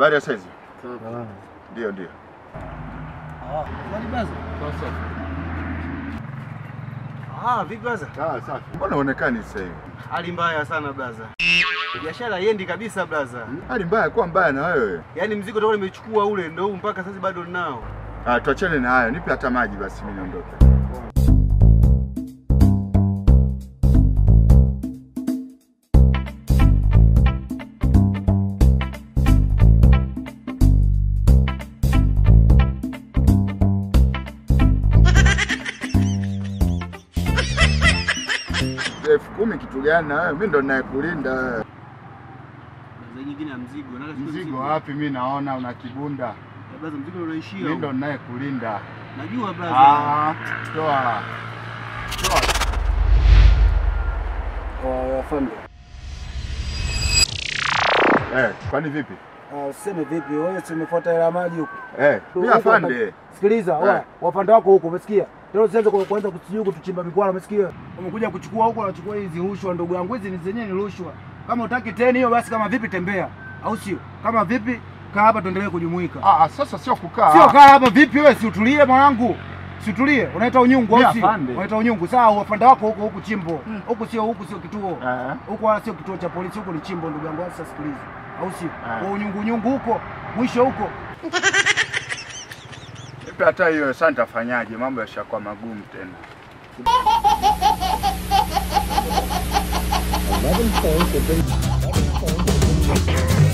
Habari ya saizi? Ndio, ndio. Ah, vipi blaza? Ah, safi. Mbona uonekani sasa hivi? Hali mbaya sana blaza. Biashara haiendi kabisa blaza. Hali mbaya kuwa mbaya na wewe. Yaani mzigo toka nimechukua ule ndio huu mpaka sasa bado ninao. Ah, tuachane na hayo. Nipe hata maji basi mimi niondoke. elfu kumi kitu gani na wewe? Mimi ndo ninayekulinda wewe. Blaza nyingine ya mzigo. Nataka chukue Mzigo wapi? Mimi naona una kibunda. Ya Blaza mzigo ndio unaishia. Mimi ndo huko. ninayekulinda. Najua blaza. Ah, toa. Toa. Afande, Eh, kwani vipi? useme vipi wewe, si umefuata hela maji huko? Eh, mimi afande. Sikiliza, Eh. oya, wapande wako huko, umesikia? Tena usianze ku- kuanza kusijui kutuchimba mikwala, umesikia? Umekuja kuchukua huko, unachukua hizi rushwa, ndugu yangu, hizi ni zenyewe ni rushwa. Kama utaki teni hiyo, basi kama vipi tembea, au sio? Kama vipi kaa hapa, tuendelee kujumuika. Ah, sasa sio kukaa. Sio kaa hapa vipi wewe, si utulie mwanangu. Si utulie, unaita unyungu Mimi au sio? afande. Unaita unyungu. Sawa, wapande wako huko huku chimbo. Huku sio huku sio kituo. Eh. Huku wala sio kituo cha polisi, huku ni chimbo ndugu yangu. Sasa sikiliza. Au sio? Ah. Kwa unyungu unyungu huko, mwisho huko. Nipe hata hiyo sasa nitafanyaje? Mambo yashakuwa magumu tena. Eleven phones have been